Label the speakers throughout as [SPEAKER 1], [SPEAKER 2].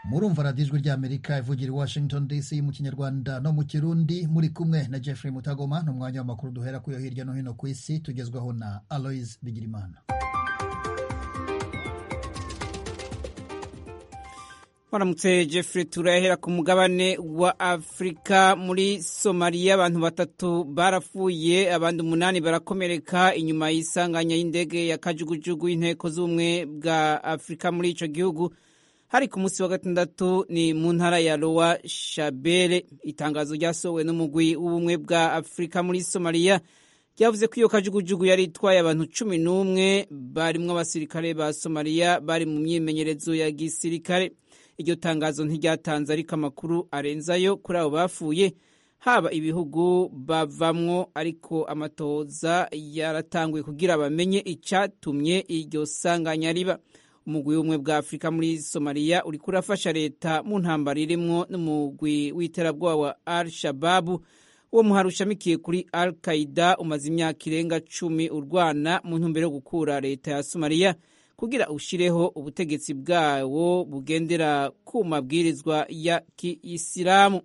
[SPEAKER 1] murumva radiyo ijwi ry'amerika ivugira i washington dc mu kinyarwanda no mu kirundi muri kumwe na jeffrey mutagoma ni umwanya w'amakuru duhera kuyo hirya no hino ku isi tugezwaho na aloise bigirimana
[SPEAKER 2] Waramutse Jeffrey turahera ku mugabane wa Afrika muri Somalia abantu batatu barapfuye abandi umunani barakomereka inyuma y'isanganya y'indege ya kajugujugu y'inteko z'ubumwe bwa Afrika muri ico gihugu hari ku munsi wa gatandatu ni mu ntara ya Lowa Shabele itangazo ryasohowe n'umugwi w'ubumwe bwa Afrika muri Somalia ryavuze ko iyo kajugujugu yari itwaye abantu cumi n'umwe barimwo abasirikare ba Somalia bari mu myimenyerezo ya gisirikare iryo tangazo ntiryatanze ariko amakuru arenzayo kuri abo bapfuye haba ibihugu bavamwo ariko amatoza yaratanguye kugira bamenye icyatumye iryo sanganya riba umugwi w'ubumwe bwa afurika muri somaliya uriko urafasha leta mu ntambara irimwo n'umugwi w'iterabwoba wa al shababu uwo muhari ushamikiye kuri al qaida umaze imyaka irenga cumi urwana mu ntumbero yo gukura leta ya somaliya kugira ushireho ubutegetsi bwawo bugendera ku mabwirizwa ya kiisilamu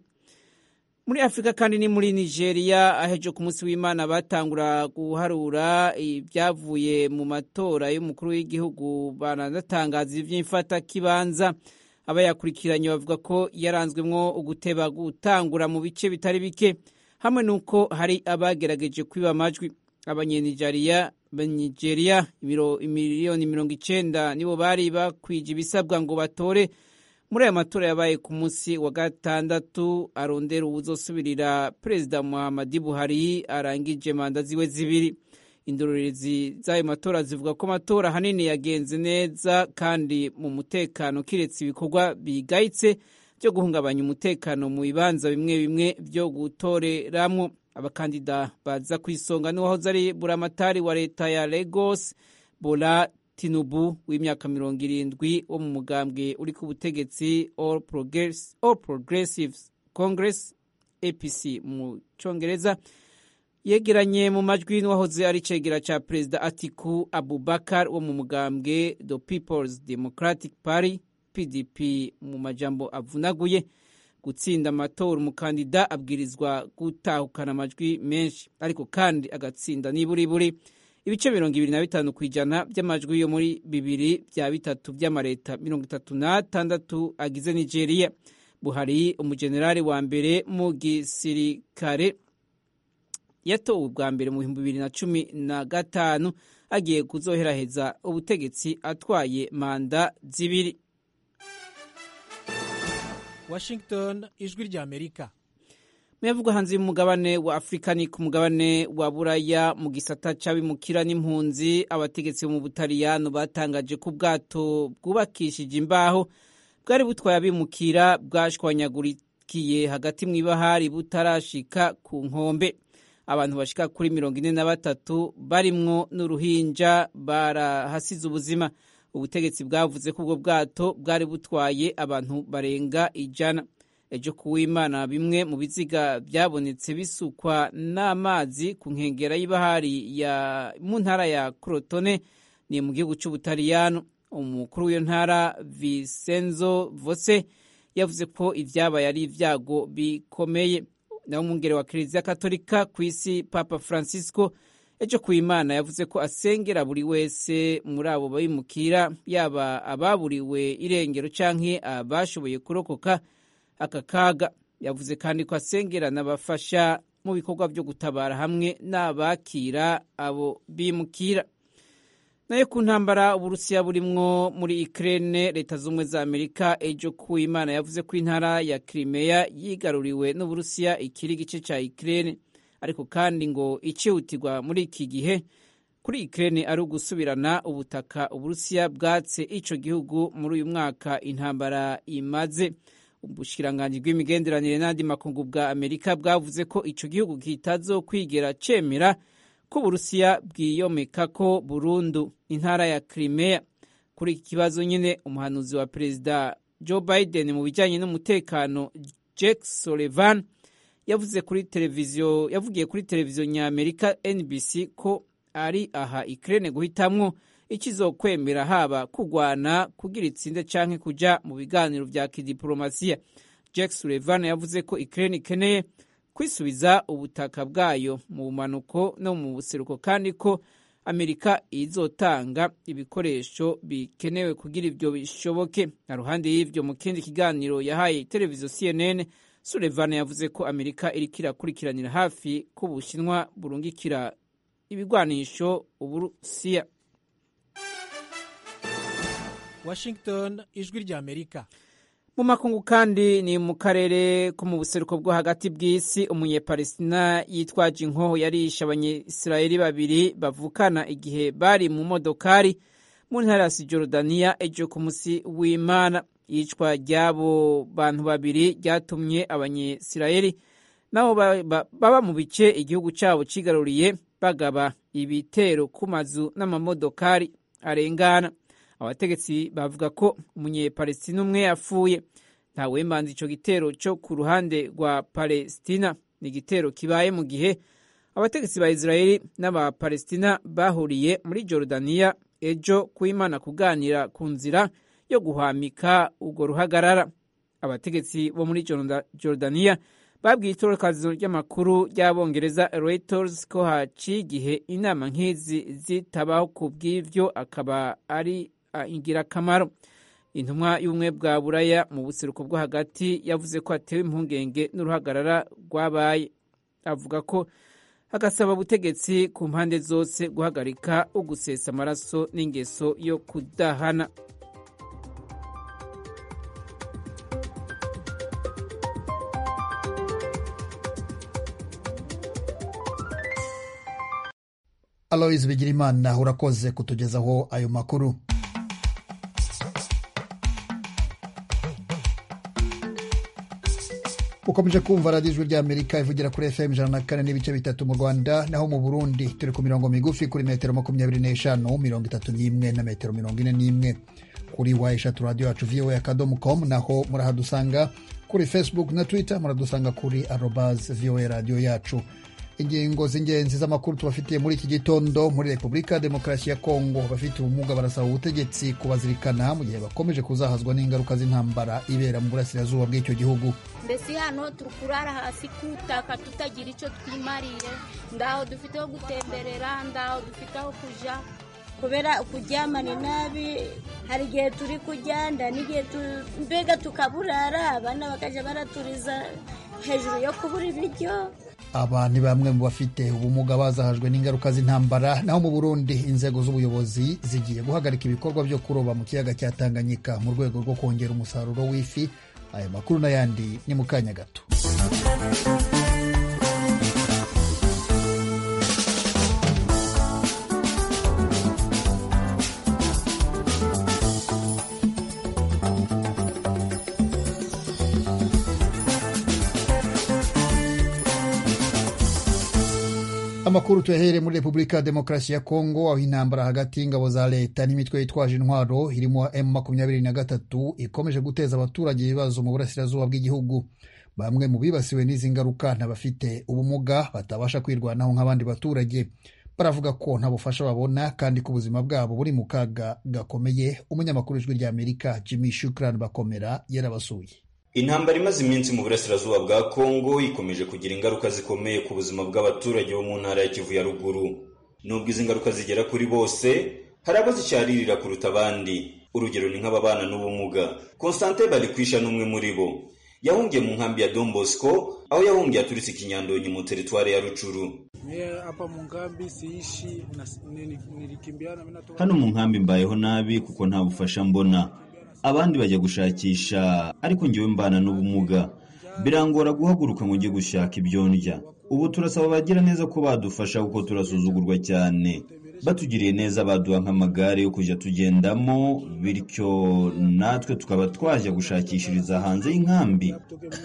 [SPEAKER 2] muri afurika kandi ni muri nigeria ahejo ku munsi w'imana batangura guharura ibyavuye mu matora y'umukuru w'igihugu baranatangaza ivy'imfatakibanza abayakurikiranye bavuga ko yaranzwemwo uguteba gutangura mu bice bitari bike hamwe n'uko hari abagerageje kwiba amajwi abanyenigeriya Nigeria miliyoni mirongo icenda nibo bari bakwije ibisabwa ngo batore muri aya matora yabaye ku munsi wa gatandatu arondera uwuzosubirira perezida Muhammadu Buhari arangije manda ziwe zibiri indorerezi z'ayo matora zivuga ko amatora ahanini yagenze neza kandi mu mutekano kiretse ibikorwa bigayitse byo guhungabanya umutekano mu bibanza bimwe bimwe byo gutoreramwo abakandida baza ku isonga n'uwahoze ari buramatari wa leta ya Lagos Bola Tinubu w'imyaka mirongo irindwi wo mu mugambwe uri ku butegetsi All, Progress, All Progressives Congress APC mu congereza yegeranye mu majwi n'uwahoze ari cegera ca perezida Atiku Abubakar wo mu mugambwe The People's Democratic Party PDP mu majambo avunaguye gutsinda amatora umukandida abwirizwa gutahukana amajwi menshi ariko kandi agatsinda niburiburi ibice mirongo ibiri na bitanu ku ijana by'amajwi yo muri bibiri bya bitatu by'amareta mirongo itatu n'atandatu agize nigeria buhari umujenerali wa mbere mu gisirikare yatowe ubwa mbere mu bihumbi bibiri na cumi na gatanu agiye kuzoheraheza ubutegetsi atwaye manda zibiri
[SPEAKER 3] Washington ijwi rya Amerika
[SPEAKER 2] Muyavugwa hanze y'umugabane wa Afrika ni ku mugabane wa Buraya mu gisata c'abimukira n'impunzi abategetsi mu Butaliyano batangaje ko ubwato bwubakishije imbaho bwari butwaye abimukira bwashwanyagurikiye hagati mw'ibahari butarashika ku nkombe abantu bashika kuri mirongo ine na batatu barimwo n'uruhinja barahasize ubuzima ubutegetsi bwavuze ko ubwo bwato bwari butwaye abantu barenga ijana ejo kuwimana bimwe mu biziga byabonetse bisukwa n'amazi ku nkengera y'ibahari ya mu ntara ya Crotone ni mu gihugu cy'Ubutaliyano umukuru w'iyo ntara Vincenzo Vose yavuze ko ibyabaye ari ibyago bikomeye naho umwungere wa Kiliziya Katolika ku isi Papa Francisco ejo ku imana yavuze ko asengera buri wese muri abo bimukira yaba ababuriwe irengero canke abashoboye kurokoka aka kaga yavuze kandi ko asengera n'abafasha mu bikorwa byo gutabara hamwe n'abakira abo bimukira nayo ku ntambara uburusiya burimwo muri Ukraine leta z'ubumwe za Amerika ejo ku imana yavuze ko intara ya Crimea yigaruriwe n'uburusiya ikiri igice ca Ukraine ariko kandi ngo icihutirwa muri iki gihe kuri Ukraine ari ugusubirana ubutaka uburusiya bwatse ico gihugu muri uyu mwaka intambara imaze ubushikiranganji bw'imigenderanire n'andi makungu bwa Amerika bwavuze ko ico gihugu kitazokwigera cemera ko uburusiya bwiyomeka ko burundu intara ya Crimea kuri iki kibazo nyine umuhanuzi wa perezida Joe Biden mu bijanye n'umutekano Jake Sullivan yavuze kuri televiziyo yavugiye kuri televiziyo nyamerika NBC ko ari aha Ukraine guhitamwo ikizokwemera haba kugwana kugira itsinde canke kuja mu biganiro vya kidiplomasiya jack sullivan yavuze ko ukraine ikeneye kwisubiza ubutaka bwayo mu bumanuko no mu buseruko kandi ko amerika izotanga ibikoresho bikenewe kugira ivyo bishoboke na ruhande y'ivyo mu kindi kiganiro yahaye televiziyo cnn sullivan yavuze ko amerika iriko irakurikiranira hafi ko ubushinwa burungikira ibigwanisho uburusiya
[SPEAKER 3] washington ijwi rya amerika
[SPEAKER 2] mu makungu kandi ni mu karere ko mu buseruko bwo hagati bw'isi umunyepalestina yitwaje inkoho yarishe abanyisirayeli babiri bavukana igihe bari mu modokari mu ntara ya sijorudaniya ejo ku musi w'imana iyicwa ry'abo bantu babiri ryatumye abanyisirayeli nabo baba mu bice igihugu cyabo kigaruriye bagaba ibitero ku mazu n'amamodokari arengana abategetsi bavuga ko umunyepalestina umwe yapfuye ntawembanza ico gitero cyo ku ruhande rwa palestina ni igitero kibaye mu gihe abategetsi ba israeli n'abapalestina bahuriye muri jorudaniya ejo kuimana kuganira ku nzira yo guhwamika urwo ruhagarara abategetsi bo muri jorudaniya babwiye itorakazo ry'amakuru ry'abongereza reuters ko haciye igihe inama nk'izi zitabaho ku bw'ivyo akaba ari ingirakamaro intumwa y'ubumwe bwa buraya mu buseruko bwo hagati yavuze ko hatewe impungenge n'uruhagarara rwabaye avuga ko agasaba ubutegetsi ku mpande zose guhagarika ugusesa amaraso n'ingeso yo kudahana
[SPEAKER 1] aloyizi bigirimana urakoze kutugezaho ayo makuru ukomeje kumva radiyo ijwi ry'amerika ivugira kuri fm ijana na kane n'ibice bitatu mu rwanda naho mu burundi turi ku mirongo migufi kuri metero makumyabiri n'eshanu mirongo itatu n'imwe na metero mirongo ine n'imwe kuri wa eshatu radiyo yacu voa akadomo com naho murahadusanga kuri facebook na twitter muradusanga kuri arobas voa radiyo yacu ingingo z'ingenzi z'amakuru tubafitiye muri iki gitondo muri repubulika ya demokarasi ya kongo abafite ubumuga barasaba ubutegetsi kubazirikana mu gihe bakomeje kuzahazwa n'ingaruka z'intambara ibera mu burasirazuba bw'icyo gihugu
[SPEAKER 4] mbese hano turi kurara hasi kutaka tutagira icyo twimariye ndaho dufite aho gutemberera ndaho dufite aho kujya kubera kuryama ni nabi hari igihe turi kujyanda n'igihe mbega tukaburara abana bakajya baraturiza hejuru yo kubura ibiryo
[SPEAKER 1] aba ni bamwe mu bafite ubumuga bazahajwe n'ingaruka z'intambara naho mu burundi inzego z'ubuyobozi zigiye guhagarika ibikorwa byo kuroba mu kiyaga cya tanganyika mu rwego rwo kongera umusaruro w'ifi aya makuru n'ayandi ni mu kanya gato amakuru tuyahere muri repubulika ya demokarasi ya kongo aho intambara hagati y'ingabo za leta n'imitwe yitwaje intwaro irimo m makumyabiri na gatatu ikomeje guteza abaturage ibibazo mu burasirazuba bw'igihugu bamwe mu bibasiwe n'izi ngaruka n'abafite ubumuga batabasha kwirwanaho nk'abandi baturage baravuga ko nta bufasha babona kandi ko ubuzima bwabo buri mu kaga gakomeye umunyamakuru w'ijwi ry'amerika jimmy shukran bakomera yarabasuye
[SPEAKER 5] intambara imaze iminsi mu burasirazuba bwa kongo ikomeje kugira ingaruka zikomeye ku buzima bw'abaturage bo mu ntara ya kivu ya ruguru nubwo izi ngaruka zigera kuri bose hari abo zicyaririra kuruta abandi urugero ni nk'ababana n'ubumuga constantin barikwisha n'umwe muri bo yahungiye mu nkambi ya Don Bosco aho yahungiye aturitse ikinyandonyi mu teritwari ya Rucuru hano mu nkambi mbayeho nabi kuko nta bufasha mbona abandi bajya gushakisha ariko ngewe mbana n'ubumuga birangora guhaguruka ngo njye gushaka ibyo ndya ubu turasaba abagira neza ko badufasha kuko turasuzugurwa cyane batugiriye neza baduha nk'amagare yo kujya tugendamo bityo natwe tukaba twajya gushakishiriza hanze y'inkambi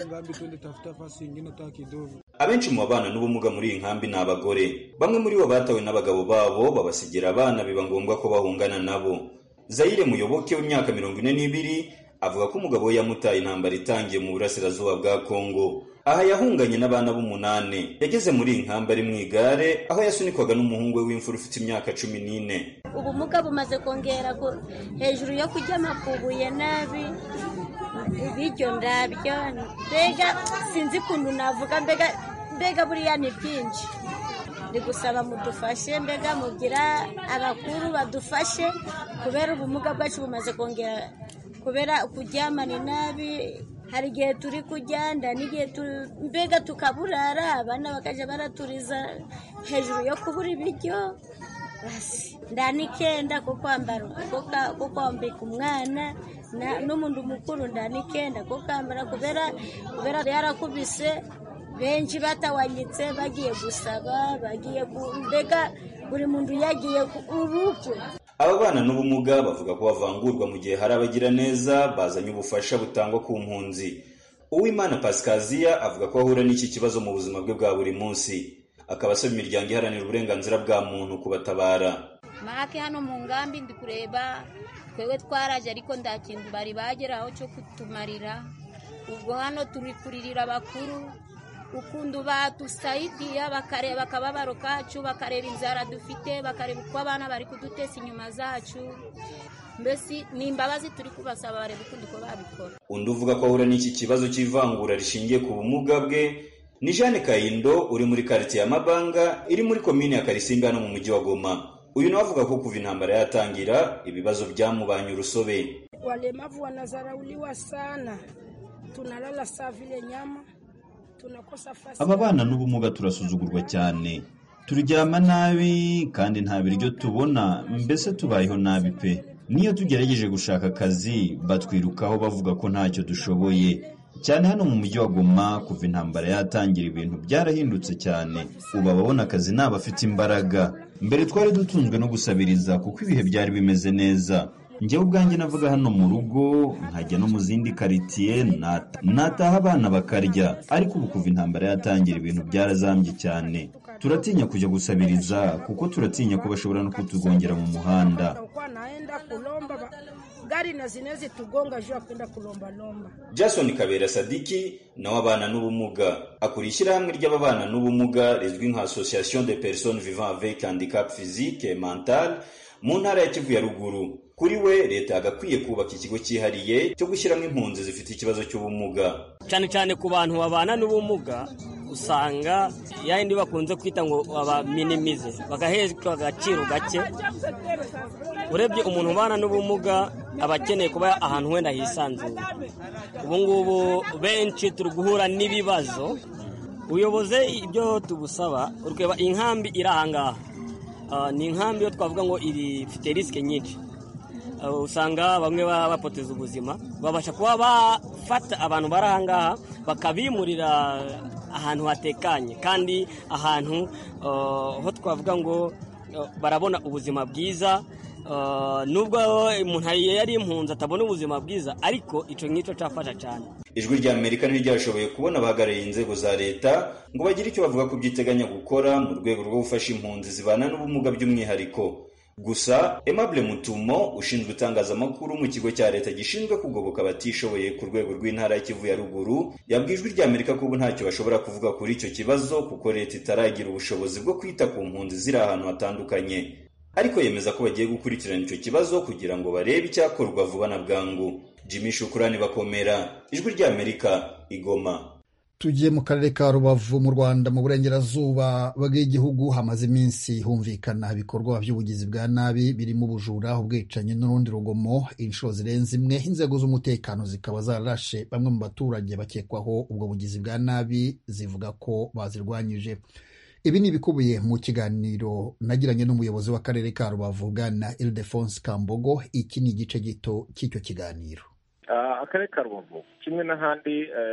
[SPEAKER 5] abenshi mu babana n'ubumuga muri iyi nkambi ni abagore bamwe muri bo batawe n'abagabo babo babasigira abana biba ngombwa ko bahungana nabo zayire muyoboke w'imyaka mirongo ine n'ibiri avuga ko umugabo we yamutaye intambara itangiye mu burasirazuba bwa kongo aha yahunganye n'abana b'umunani yageze muri iyi nkambi ari mu igare aho yasunikwaga n'umuhungu we w'imfura ufite imyaka cumi n'ine
[SPEAKER 4] ubumuga bumaze kongera hejuru yo kuryama ku buye nabi ibiryo ndabyo mbega sinzi ukuntu navuga mbega mbega buriya ni byinshi ndi gusaba mudufashe mbega mugira abakuru badufashe kubera ubumuga bwacu bumaze kongera kubera kuryama ni nabi hari igihe turi kujyanda n'igihe mbega tukaburara abana bakajya baraturiza hejuru yo kubura ibiryo ndanikenda ko kwambara ko kwambika umwana n'umuntu mukuru ndanikenda ko kwambara kubera kubera yarakubise benshi batawanyitse bagiye gusaba bagiye mbega buri muntu yagiye urupfu
[SPEAKER 5] aba bana n'ubumuga bavuga ko bavangurwa mu gihe hari abagira neza bazanye ubufasha butangwa ku mpunzi uwimana pasikaziya avuga ko ahura n'iki kibazo mu buzima bwe bwa buri munsi akaba asaba imiryango iharanira uburenganzira bwa muntu kubatabara
[SPEAKER 4] make hano mu ngambi ndi kureba twewe twaraje ariko nta kintu bari bageraho cyo kutumarira ubwo hano turi kuririra abakuru ukuntu badusaidiya bakareba akababaro kacu bakareba inzara dufite bakareba uko abana bari kudutesa inyuma zacu mbese ni imbabazi turi kubasaba bareba ukundi uko babikora
[SPEAKER 5] undi uvuga ko ahura n'iki kibazo cy'ivangura rishingiye ku bumuga bwe ni jeanne kayindo uri muri karitsiye ya mabanga iri muri komini ya karisimbi hano mu mujyi wa goma uyu nawe avuga ko kuva intambara yatangira ibibazo byamubanye urusobe
[SPEAKER 6] walemavu wanazarauliwa sana tunalala saa vile nyama
[SPEAKER 5] aba bana n'ubumuga turasuzugurwa cyane turyama nabi kandi nta biryo tubona mbese tubayeho nabi pe niyo tugerageje gushaka akazi batwirukaho bavuga ko ntacyo dushoboye cyane hano mu mujyi wa goma kuva intambara yatangira ibintu byarahindutse cyane ubu ababona akazi ni abafite imbaraga mbere twari dutunzwe no gusabiriza kuko ibihe byari bimeze neza njyewe ubwanjye navuga hano mu rugo nkajya no mu zindi karitsiye nataha abana bakarya ariko ubu kuva intambara yatangira ibintu byarazambye cyane turatinya kujya gusabiriza kuko turatinya ko bashobora no kutugongera mu muhanda
[SPEAKER 6] gari na zinezi tugonga juu ya kwenda kulombalomba
[SPEAKER 5] jason kabera sadiki nawe abana n'ubumuga akuriye ishyirahamwe ry'ababana n'ubumuga rizwi nka association de personnes vivant avec handicap physique et mental mu ntara ya kivu ya ruguru kuri we leta yagakwiye kubaka ikigo cyihariye cyo gushyiramo impunzi zifite ikibazo cy'ubumuga
[SPEAKER 7] cyane cyane ku bantu babana n'ubumuga usanga yayindi bakunze kwita ngo babaminimize bagahezwa agaciro gake urebye umuntu ubana n'ubumuga aba akeneye kuba ahantu wenda hisanzuye ubu ngubu benshi turi guhura n'ibibazo uyoboze ibyo tugusaba ureba inkambi iri ahangaha ni inkambi yo twavuga ngo ifite risike nyinshi usanga bamwe baba bapoteza ubuzima babasha kuba bafata abantu bari ahangaha bakabimurira ahantu hatekanye kandi ahantu ho twavuga ngo barabona ubuzima bwiza nubwo umuntu yari impunzi atabona ubuzima bwiza ariko icyo ngicyo cyafasha cyane
[SPEAKER 5] ijwi rya amerika ntiryashoboye kubona abahagarariye inzego za leta ngo bagire icyo bavuga ku byiteganya gukora mu rwego rwo gufasha impunzi zibana n'ubumuga by'umwihariko gusa Aimable Mutumo ushinzwe itangazamakuru mu kigo cya leta gishinzwe kugoboka abatishoboye ku rwego rw'intara ya Kivu ya ruguru yabwiye ijwi rya Amerika ko ubu ntacyo bashobora kuvuga kuri icyo kibazo kuko leta itaragira ubushobozi bwo kwita ku mpunzi ziri ahantu hatandukanye ariko yemeza ko bagiye gukurikirana icyo kibazo kugira ngo barebe icyakorwa vuba na bwangu Jimmy Shukurani bakomera ijwi rya Amerika igoma
[SPEAKER 1] tugiye mu karere ka rubavu mu rwanda mu burengerazuba bw'igihugu hamaze iminsi humvikana ibikorwa by'ubugizi bwa nabi birimo ubujura ubwicanyi n'urundi rugomo inshuro zirenze imwe inzego z'umutekano zikaba zararashe bamwe mu baturage bakekwaho ubwo bugizi bwa nabi zivuga ko bazirwanyije ibi ni ibikubiye mu kiganiro nagiranye n'umuyobozi w'akarere ka rubavu bwana ildefonse kambogo iki ni igice gito cy'icyo kiganiro
[SPEAKER 8] akarere ka rubavu kimwe n'ahandi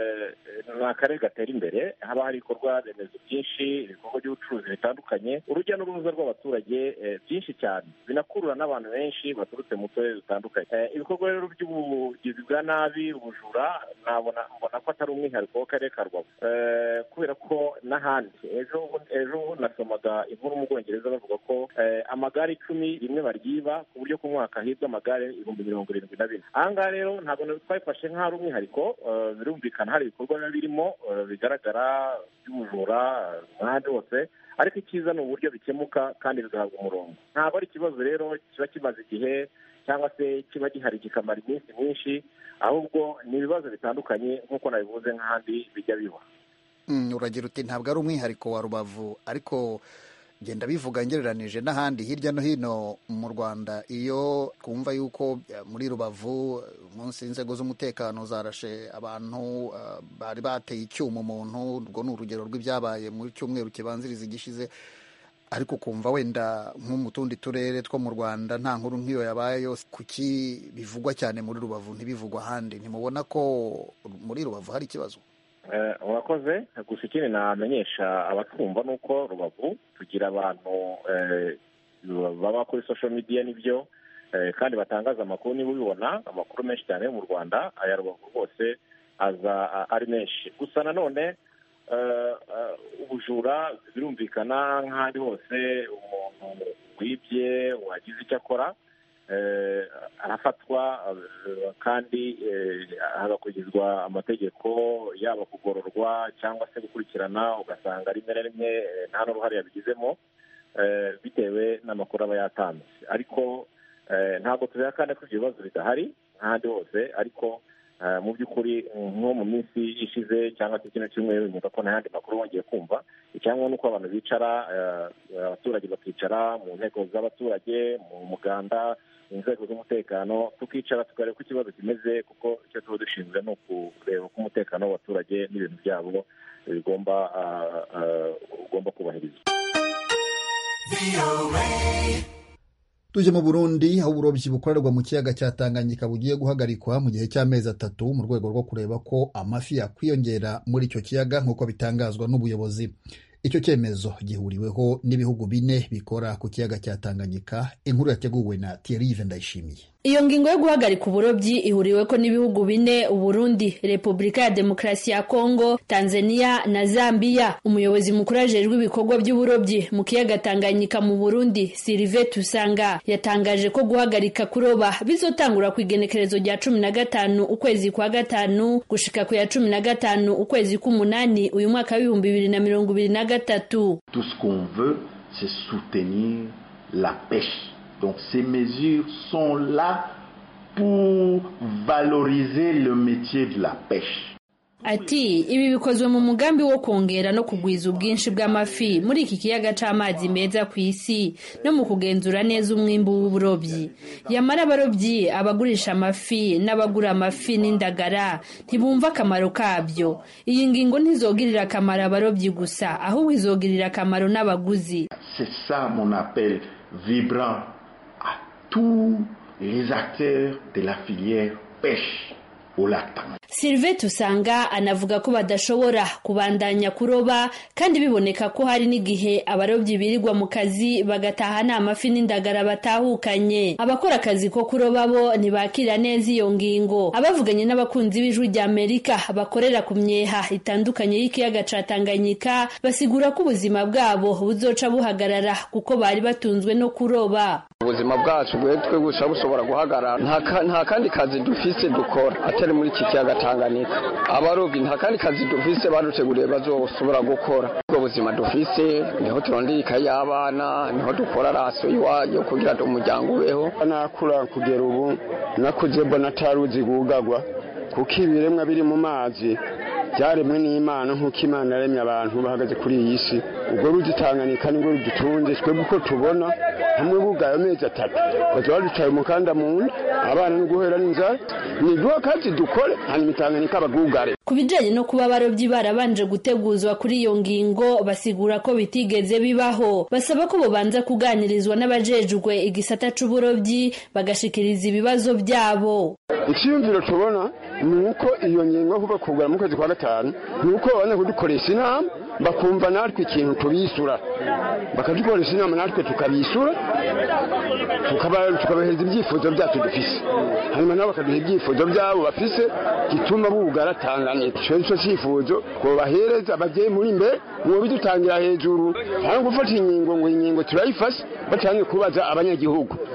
[SPEAKER 8] ni akarere gatera imbere haba hari ibikorwa remezo byinshi ibikorwa by'ubucuruzi bitandukanye urujya n'uruza rw'abaturage byinshi cyane binakurura n'abantu benshi baturutse mu turere dutandukanye ibikorwa rero by'ubugizi bwa nabi ubujura nabona mbona ko atari umwihariko w'akarere ka rubavu kubera ko n'ahandi ejo ejo nasomaga inkuru mu bwongereza bavuga ko amagare icumi rimwe baryiba ku buryo ku mwaka hibwa amagare ibihumbi mirongo irindwi na bine aha ngaha rero ntabwo twabifashe nk'aho ari umwihariko rubavu birumvikana hari ibikorwa biba birimo bigaragara by'ubujura n'ahandi hose ariko icyiza ni uburyo bikemuka kandi bigahabwa umurongo ntabwo ari ikibazo rero kiba kimaze igihe cyangwa se kiba gihari kikamara iminsi myinshi ahubwo ni ibibazo bitandukanye nk'uko nabivuze nk'ahandi bijya biba
[SPEAKER 1] uragira uti ntabwo ari umwihariko wa rubavu ariko genda bivuga ngereranije n'ahandi hirya no hino mu rwanda iyo twumva yuko muri rubavu munsi y'inzego z'umutekano zarashe abantu bari bateye icyuma umuntu urwo ni urugero rw'ibyabaye mu cyumweru kibanziriza igishize ariko ukumva wenda nko mu tundi turere two mu rwanda nta nkuru nk'iyo yabaye yose kuki bivugwa cyane muri rubavu ntibivugwa ahandi ntimubona ko muri rubavu hari ikibazo
[SPEAKER 8] urakoze gusa ikindi namenyesha abatwumva ni uko rubavu tugira abantu baba kuri social media nibyo kandi batangaza amakuru niba ubibona amakuru menshi cyane yo mu rwanda aya rubavu rwose aza ari menshi gusa nanone ubujura birumvikana nk'ahandi hose umuntu wibye wagize icyo akora arafatwa kandi hagakurikizwa amategeko yaba kugororwa cyangwa se gukurikirana ugasanga rimwe na rimwe nta n'uruhare yabigizemo bitewe n'amakuru aba yatanze ariko ntabwo tubihakane ko ibyo bibazo bidahari nk'ahandi hose ariko mu by'ukuri nko mu minsi ishize cyangwa se kino cyumweru nyuma ko n'ayandi makuru wongeye kumva icyangombwa ni uko abantu bicara abaturage bakicara mu nteko z'abaturage mu muganda inzego z'umutekano tukicara tukareba uko ikibazo kimeze kuko icyo tuba dushinzwe ni ukureba uko umutekano w'abaturage n'ibintu byabo bigomba ugomba kubahirizwa
[SPEAKER 1] tuje mu burundi aho uburobyi bukorerwa mu kiyaga cya tanganyika bugiye guhagarikwa mu gihe cy'amezi atatu mu rwego rwo kureba ko amafi yakwiyongera muri icyo kiyaga nk'uko bitangazwa n'ubuyobozi icyo cyemezo gihuriweho n'ibihugu bine bikora ku kiyaga cya tanganyika inkuru yateguwe na thierry ndayishimiye
[SPEAKER 9] iyo ngingo yo guhagarika uburobyi ihuriweko n'ibihugu bine uburundi repubulika ya demokarasi ya kongo tanzania na zambia umuyobozi mukuru ajejwe ibikorwa by'uburobyi mu kiyaga tanganyika mu burundi sirive tusanga yatangaje ko guhagarika kuroba bizotangura ku igenekerezo rya cumi na gatanu ukwezi kwa gatanu gushika ku ya cumi na gatanu ukwezi k'umunani uyu mwaka w'ibihumbi bibiri na mirongo ibiri na gatatu
[SPEAKER 10] tout ce qu'on veut c'est soutenir la pêche Donc ces mesures sont là pour valoriser le métier de la pêche.
[SPEAKER 9] ati ibi bikozwe mu mugambi wo kongera no kugwiza ubwinshi bw'amafi muri iki kiyaga c'amazi meza ku isi no mu kugenzura neza umwimbu w'uburobyi yamara abarobyi abagurisha amafi n'abagura amafi n'indagara ntibumva akamaro kabyo iyi ngingo ntizogirira akamaro abarobyi gusa ahubwo izogirira akamaro n'abaguzi
[SPEAKER 10] c'est ça mon appel vibrant à tous les acteurs de la filière pêche au lac Tanganyika
[SPEAKER 9] Sylvain Tusanga anavuga ko badashobora kubandanya kuroba kandi biboneka ko hari n'igihe abarobyi birirwa mu kazi bagataha nta mafi n'indagara batahukanye abakora akazi ko kuroba bo ntibakira neza iyo ngingo abavuganye n'abakunzi b'ijwi rya Amerika bakorera ku myeha itandukanye y'ikiyaga ca Tanganyika basigura ko ubuzima bwabo buzoca buhagarara kuko bari batunzwe no kuroba
[SPEAKER 11] ubuzima bwacu bwetwe gusa bushobora guhagarara nta kandi kazi dufise dukora atari muri iki kiyaga Tanganyika abarobyi nta kandi kazi dufise baduteguriye bazoshobora gukora ubwo buzima dufise niho turondera ikayi y'abana niho dukora raso iwayo kugira ngo umuryango ubeho
[SPEAKER 12] nakura kugera ubu nakuze mbona ataruzi gugagwa kuko ibiremwa biri mu mazi byaremwe n'imana nk'uko imana yaremye abantu bahagaze kuri iyi si ubwo ruzi Tanganyika nibwo rudutunze twebwe uko tubona hamwe bugaye amezi atatu bazaba baducaye umukanda mu nda abana no guhera n'inzara ni duha kazi dukore hanyuma Tanganyika bagugare
[SPEAKER 9] ku bijanye no kuba abarobyi barabanje guteguzwa kuri iyo ngingo basigura ko bitigeze bibaho basaba ko bobanza kuganirizwa n'abajejwe igisata c'uburobyi bagashikiriza ibibazo byabo
[SPEAKER 12] icyiyumviro tubona ni uko iyo ngingo kuva kugura mu kwezi kwa gatanu ni uko babona kudukoresha inama bakumva natwe ikintu tubisura bakadukoresha inama natwe tukabisura tukabahereza ibyifuzo byacu dufise hanyuma nabo bakaduha ibyifuzo byabo bafise gituma bugara Tanganyika icyo nicyo cyifuzo ngo bahereza ababyeyi muri mbere ngo bidutangira hejuru cyangwa gufata inkingo ngo inkingo turayifashe batangiye kubaza abanyagihugu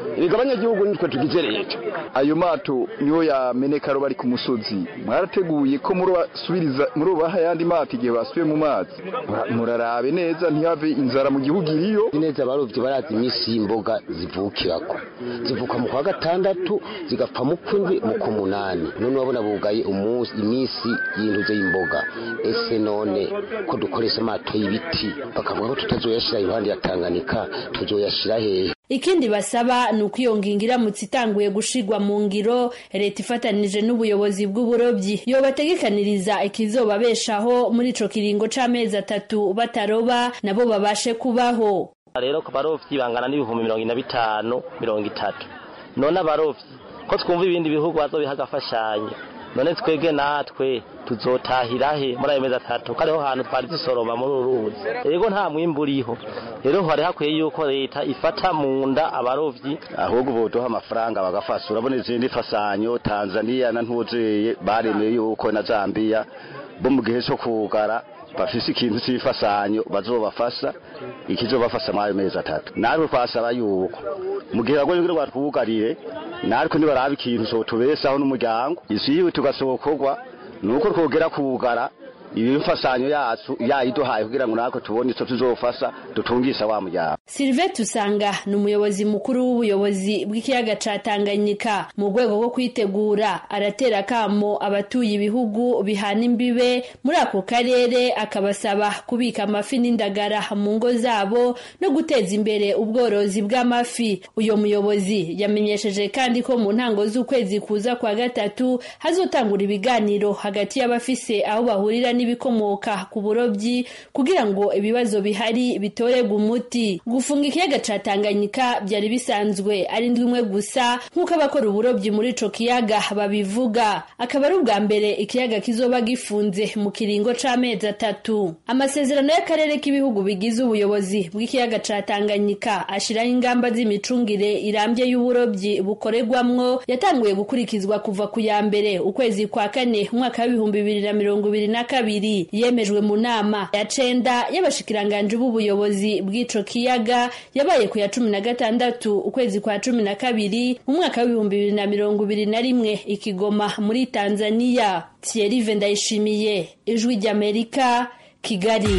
[SPEAKER 13] erega abanyagihugu nitwe tugize leta
[SPEAKER 14] ayo mato niyo yameneka bari ku musozi mwarateguye ko murubasubiriza murubaha ayandi mato igihe basubiye mu mazi murarabe neza ntihave inzara mu gihugu iriyo
[SPEAKER 15] neza abarovyi barazi iminsi y'imboga zivukirako zivuka mu kwa gatandatu zigapfa mu kwindwi mu kumunani none urabona bugaye umunsi iminsi y'intuze y'imboga ese none ko dukoresha amato y'ibiti bakavuga ko tutazoyashira iruhande ya Tanganyika tuzoyashira hehe
[SPEAKER 9] ikindi basaba ni uko iyo ngingo iramutse itanguye gushigwa mu ngiro leta ifatanije n'ubuyobozi bw'uburobyi yobategekaniriza ikizobabeshaho muri ico kiringo c'amezi atatu bataroba nabo babashe kubaho
[SPEAKER 16] rero ku barovyi bangana n'ibihumbi mirongo ine na bitanu mirongo itatu none abarovyi ko twumva ibindi bihugu bazobiha agafashanyo none twebwe natwe tuzotahira he muri ayo mezi atatu ko ariho hantu twari dusoroma muri uru ruzi rero nta mwimbu uriho rero hari hakwiye yuko leta ifata mu nda abarovyi
[SPEAKER 17] ahubwo boduha amafaranga bagafasha urabona izindi fasanyo tanzaniya na ntuzeye baremeye yuko na zambiya bo mu gihe cyo kugara bafise ikintu cy'ifasanyo bazobafasha ikizobafasha muri ayo mezi atatu natwe twasaba yuko mu gihe bagoye kugira ngo batwugarire natwe nibaraba ikintu sotubesaho n'umuryango isi yiwe tugasokorwa nuko twogera kugara iyi mfasanyo yacu yayiduhaye kugira ngo natwe tubone ico tuzofasha dutungisha wa muryango
[SPEAKER 9] Sylvain Tusanga ni umuyobozi mukuru w'ubuyobozi bw'ikiyaga ca Tanganyika mu rwego rwo kwitegura aratera kamo abatuye ibihugu bihana imbibe muri ako karere akabasaba kubika amafi n'indagara mu ngo zabo no guteza imbere ubworozi bw'amafi uyo muyobozi yamenyesheje kandi ko mu ntango z'ukwezi kuza kwa gatatu hazotangura ibiganiro hagati y'abafise aho bahurira n'ibikomoka ku burobyi kugira ngo ibibazo bihari bitorerwe umuti gufunga ikiyaga ca Tanganyika byari bisanzwe ari ndwi imwe gusa nk'uko abakora uburobyi muri ico kiyaga babivuga akaba ari ubwa mbere ikiyaga kizoba gifunze mu kiringo c'amezi atatu amasezerano y'akarere k'ibihugu bigize ubuyobozi bw'ikiyaga ca Tanganyika ashiraho ingamba z'imicungire irambye y'uburobyi bukorerwamwo yatanguye gukurikizwa kuva ku ya mbere ukwezi kwa kane umwaka w'ibihumbi bibiri na mirongo ibiri na kabiri yemejwe mu nama ya cenda y'abashikiranganji b'ubuyobozi bw'ico kiyaga yabaye ku ya cumi na gatandatu ukwezi kwa cumi na kabiri mu mwaka w'ibihumbi bibiri na mirongo ibiri na rimwe ikigoma muri tanzaniya thierry vendayishimiye ijwi ry'amerika kigali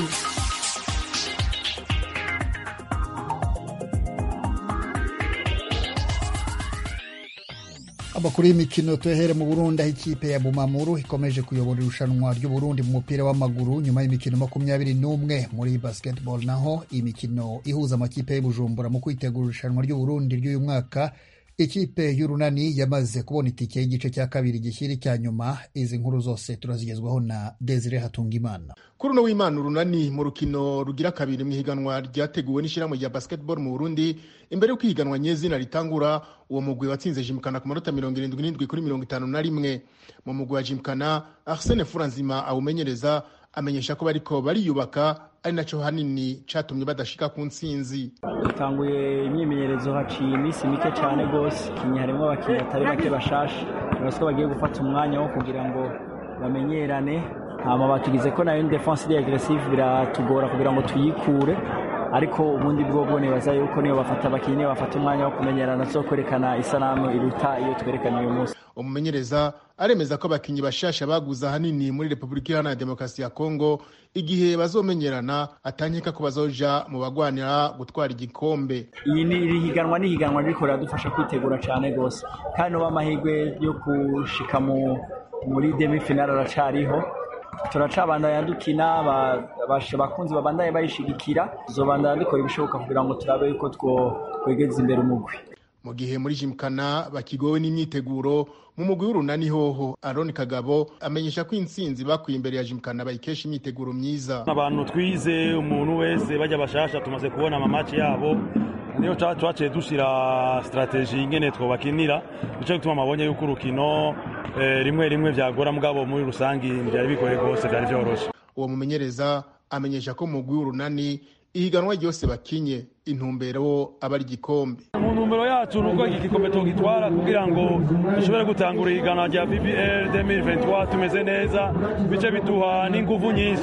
[SPEAKER 1] amakuru y'imikino tuyahere mu burundi aho ikipe ya bumamuru ikomeje kuyobora irushanwa ry'uburundi mu mupira w'amaguru nyuma y'imikino makumyabiri n'umwe muri basketball naho imikino ihuza amakipe y'ubujumbura mu kwitegura irushanwa ry'uburundi ry'uyu mwaka ikipe y'urunani yamaze kubona itike y'igice cya kabiri gishyira icya nyuma izi nkuru zose turazigezwaho na desire hatungimana
[SPEAKER 18] kuri uno w'imana urunani mu rukino rugira kabiri mu ihiganwa ryateguwe n'ishyirahamwe rya basketball mu burundi imbere y'uko ihiganwa nyezina ritangura uwo mugwi watsinze jimkana ku manota mirongo irindwi n'indwi kuri mirongo itanu na rimwe mu mugwi wa jimkana arsene furanzima awumenyereza amenyesha ko bariko bariyubaka ari naco hanini catumye badashika ku ntsinzi
[SPEAKER 19] dutanguye imyimenyerezo haciye iminsi mike cyane rwose kinyi harimo abakinnyi batari bake bashasha uretse ko bagiye gufata umwanya wo kugira ngo bamenyerane hama batugize ko nayo defense iri aggressive biratugora kugira ngo tuyikure ariko ubundi bwobwo nibaza yuko niyo bafata abakinnyi niyo bafata umwanya wo kumenyerana zo kwerekana isanamu iruta iyo twerekana uyu munsi
[SPEAKER 18] umumenyereza aremeza ko abakinnyi bashasha baguze ahanini muri repubulika iharanira demokarasi ya kongo igihe bazomenyerana atanyeka ko bazoja mu bagwanira gutwara igikombe
[SPEAKER 19] iyi ni iri higanwa ni higanwa riko riradufasha kwitegura cyane rwose kandi uba amahirwe yo gushika mu muri demi finale aracariho turacabandanya dukina bakunzi babandaye bayishigikira tuzobandanya dukora ibishoboka kugira ngo turabe yuko twegeza imbere umugwi
[SPEAKER 18] mu gihe muri jimkana bakigowe n'imyiteguro mu mugwi w'urunani hoho aroni kagabo amenyesha ko intsinzi bakwiye imbere ya jimkana bayikesha imyiteguro myiza
[SPEAKER 20] abantu twize umuntu wese bajya bashasha tumaze kubona amamaci yabo niyo twaciye dushyira sitarateji ingene twobakinira nicyo gituma mabonye yuko urukino rimwe rimwe byagora mugabo muri rusange byari bigoye rwose byari byoroshye
[SPEAKER 18] uwo mumenyereza amenyesha ko mugwi w'urunani ihiganwa ryose bakinye intumbero aba ari igikombe
[SPEAKER 20] mu ntumbero yacu ni uko iki gikombe tugitwara kugira ngo dushobore gutangura ihiganwa rya bbl 2023 tumeze neza bice biduha n'inguvu nyinshi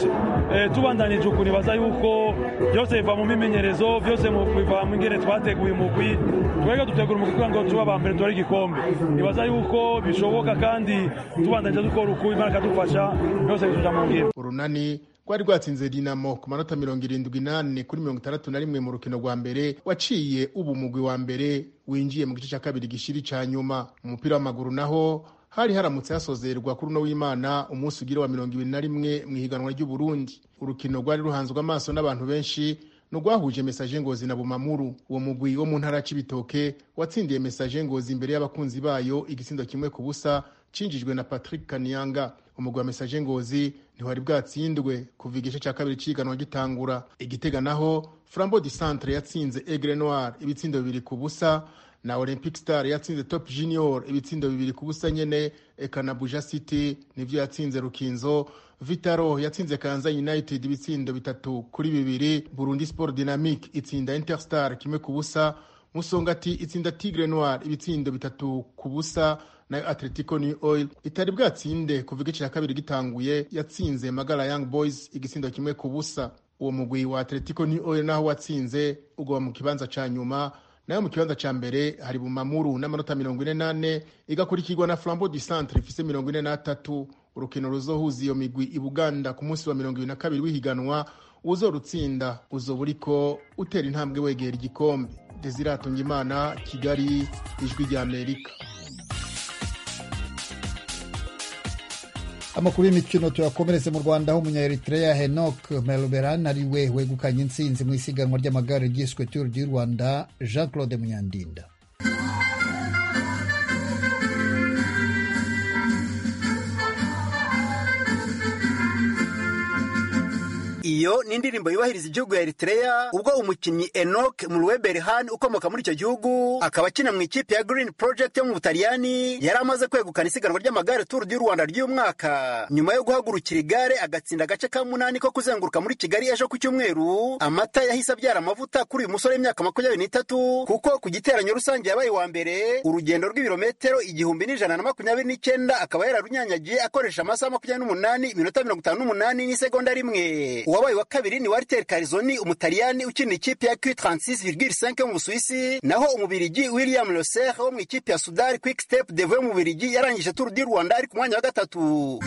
[SPEAKER 20] tubandanije uku nibaza yuko byose biva mu mimenyerezo byose biva mu ngene twateguye umugwi twebwe dutegura umugwi kugira ngo tuba aba mbere tubare igikombe nibaza yuko bishoboka kandi tubandanije dukora uku imana ikadufasha byose bituja mu ngiro
[SPEAKER 18] urunani rwari rwatsinze dinamo ku manota mirongo irindwi n'ane kuri mirongo itandatu na rimwe mu rukino rwa mbere waciye ubu umugwi wa mbere winjiye mu gice cya kabiri gishiri ca nyuma mu mupira w'amaguru naho hari haramutse hasozerwa kuri uno w'imana umunsi ugira wa mirongo ibiri na rimwe mu ihiganwa ry'uburundi urukino rwari ruhanzwe amaso n'abantu benshi nurwahuje mesaje ngozi na bumamuru uwo mugwi wo mu ntara ya cibitoke watsindiye mesaje ngozi imbere y'abakunzi bayo igitsindo kimwe ku busa cinjijwe na patrick kaniyanga umugwi wa mesaje ngozi ntiwari bwatsindwe kuva igice cya kabiri c'ihiganwa gitangura igitega naho flambo di centre yatsinze egre noir ibitsindo bibiri ku busa na olympic star yatsinze top junior ibitsindo bibiri ku busa nyene eka na buja city nivyo yatsinze rukinzo vitaro yatsinze kanza united ibitsindo bitatu kuri bibiri burundi sport dynamic itsinda interstar kimwe ku busa musongati itsinda tigre noir ibitsindo bitatu ku busa nayo atletico new oil itari bwatsinde kuva igice cya kabiri gitanguye yatsinze magara young boys igitsindo kimwe ku busa uwo mugwi wa atletico new oil naho watsinze ugwa mu kibanza ca nyuma nayo mu kibanza ca mbere hari bumamuru n'amanota mirongo ine n'ane igakurikirwa na flambo du centre ifise mirongo ine n'atatu urukino ruzohuza iyo migwi i buganda ku munsi wa mirongo ibiri na kabiri w'ihiganwa uzorutsinda uzoba uriko utera intambwe wegera igikombe desiratunga imana kigali ijwi rya amerika
[SPEAKER 1] amakuru y'imikino tuyakomeretse mu rwanda aho umunya-eritrea henok melberan ari we wegukanye intsinzi mu isiganwa ry'amagare ryiswe tour du rwanda jean claude munyandinda
[SPEAKER 21] iyo ni indirimbo yubahiriza igihugu ya Eritrea ubwo umukinnyi Enoch Mulweberhan ukomoka muri icyo gihugu akaba akina mu ikipe ya Green Project yo mu Butaliyani yari amaze kwegukana isiganwa ry'amagare Tour du Rwanda ry'uyu mwaka nyuma yo guhagurukira igare agatsinda agace ka munani ko kuzenguruka muri Kigali ejo ku cyumweru amata yahise abyara amavuta kuri uyu musore w'imyaka makumyabiri n'itatu kuko ku giteranyo rusange yabaye wa mbere urugendo rw'ibirometero igihumbi n'ijana na makumyabiri n'icyenda akaba yararunyanyagiye akoresha amasaha makumyabiri n'umunani iminota mirongo itanu n'umunani n'isegonda rimwe uwabaye wa kabiri ni Walter Carizoni umutaliyani ukina ikipe ya Q36,5 yo mu Busuwisi naho umubirigi William Loser wo mu ikipe ya Sudar Quick Step Devo yo mu Bubiligi yarangije Tour du Rwanda ari ku mwanya wa gatatu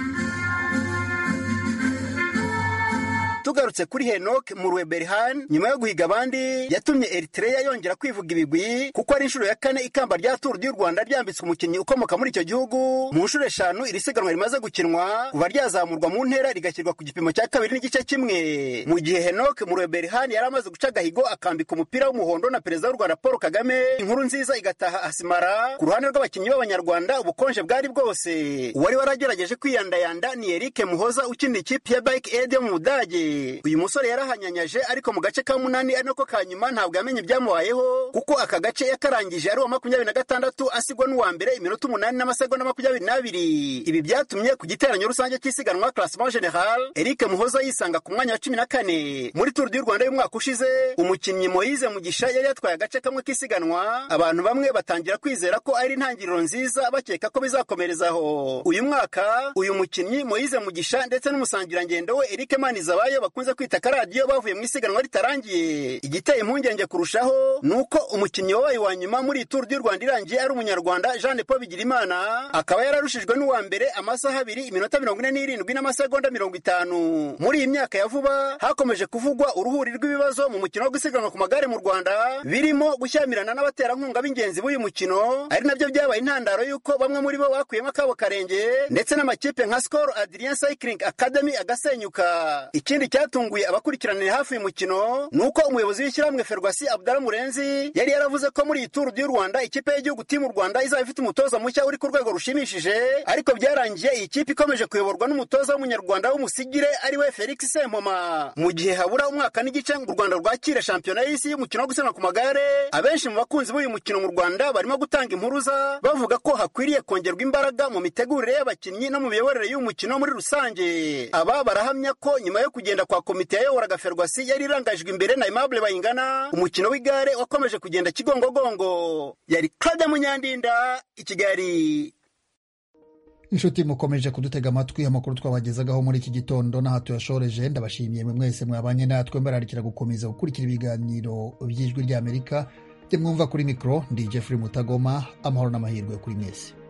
[SPEAKER 21] tugarutse kuri Henok Murweberhan nyuma yo guhiga abandi yatumye Eritrea yongera kwivuga ibigwi kuko ari inshuro ya kane ikamba rya Tour du Rwanda ryambitswe umukinnyi ukomoka muri icyo gihugu mu nshuro eshanu iri siganwa rimaze gukinwa kuva ryazamurwa mu ntera rigashyirwa ku gipimo cya kabiri n'igice kimwe mu gihe Henok Murweberhan yari amaze guca agahigo akambika umupira w'umuhondo na perezida w'u Rwanda Paul Kagame inkuru nziza igataha asimara ku ruhande rw'abakinnyi b'abanyarwanda ubukonje bwari bwose uwari waragerageje kwiyandayanda ni Eric Muhoza ukina ikipe ya Bike Aid yo mu Budage uyu musore yarahanyanyaje ariko mu gace ka munani ari nako ka nyuma ntabwo yamenye ibyamubayeho kuko aka gace yakarangije ari uwa makumyabiri na gatandatu asigwa n'uwa mbere iminota umunani n'amasegonda makumyabiri n'abiri ibi byatumye ku giteranyo rusange cy'isiganwa classement general Eric Muhoza yisanga ku mwanya wa cumi na kane muri Tour du Rwanda y'umwaka ushize umukinnyi Moise Mugisha yari yatwaye agace kamwe k'isiganwa abantu bamwe batangira kwizera ko ari intangiriro nziza bakeka ko bizakomerezaho uyu mwaka uyu mukinnyi Moise Mugisha ndetse n'umusangirangendo we Eric Manizabayo bakunze kwita akaradiyo bavuye mu isiganwa ritarangiye igiteye impungenge kurushaho ni uko umukinnyi wabaye wa nyuma muri Tour du Rwanda irangiye ari umunyarwanda Jean Paul Bigirimana akaba yararushijwe n'uwa mbere amasaha abiri iminota mirongo ine n'irindwi n'amasegonda mirongo itanu muri iyi myaka ya vuba hakomeje kuvugwa uruhuri rw'ibibazo mu mukino wo gusiganwa ku magare mu Rwanda birimo gushyamirana n'abaterankunga b'ingenzi b'uyu mukino ari nabyo byabaye intandaro y'uko bamwe muri bo bakuyemo akabo karenge ndetse n'amakipe nka Skol Adrien Cycling Academy agasenyuka ikindi cyatunguye abakurikiranira hafi uyu mukino ni uko umuyobozi w'ishyirahamwe Ferwasi Abdallah Murenzi yari yaravuze ko muri iyi Tour du Rwanda ikipe y'igihugu timu Rwanda izaba ifite umutoza mushya uri ku rwego rushimishije ariko byarangiye iyi kipe ikomeje kuyoborwa n'umutoza w'umunyarwanda w'umusigire ari we Felix Sempoma mu gihe habura umwaka n'igice ngo u Rwanda rwakire shampiyona y'isi y'umukino wo gusiganwa ku magare abenshi mu bakunzi b'uyu mukino mu Rwanda barimo gutanga impuruza bavuga ko hakwiriye kongerwa imbaraga mu mitegurire y'abakinnyi no mu miyoborere y'uyu mukino muri rusange aba barahamya ko nyuma yo kugenda kwa komite yayoboraga ferwasi yari irangajwe imbere na Aimable Bayingana umukino w'igare wakomeje kugenda kigongogongo yari Claude Munyandinda i Kigali
[SPEAKER 1] inshuti mukomeje kudutega amatwi amakuru twabagezagaho muri iki gitondo n'aha tuyashoreje ndabashimiye mwe mwese mwabanye natwe mbararikira gukomeza gukurikira ibiganiro by'ijwi ry'amerika byo mwumva kuri mikoro ndi jeffrey mutagoma amahoro n'amahirwe kuri mwese